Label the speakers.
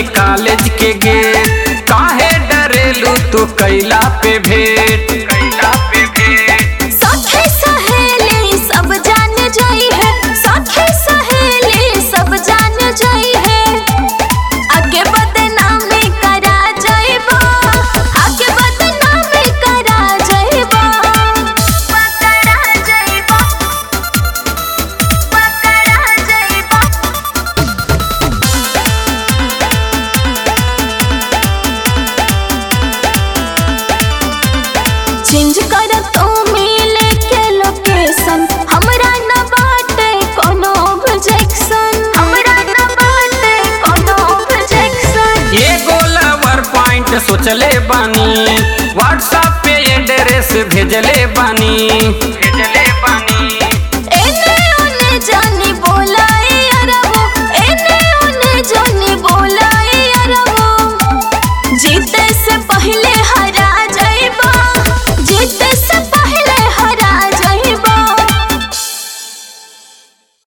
Speaker 1: तनी कॉलेज के गेट काहे डरेलू तू कैला पे भेंट कैला पे भेंट
Speaker 2: सखी सहेली सब जान जाई है सखी सहेली सब जान जाई है आगे बदनामी करा जाइबा आगे बदनामी करा जाइबा पकड़ा जाइबा पकड़ा जाइबा चेंज कर तो मिले के लोकेशन हमरा न बाटे कोनो ऑब्जेक्शन हमरा न बाटे कोनो ऑब्जेक्शन
Speaker 1: ये गोलावर पॉइंट सोचले बानी व्हाट्सएप पे एड्रेस भेजले बानी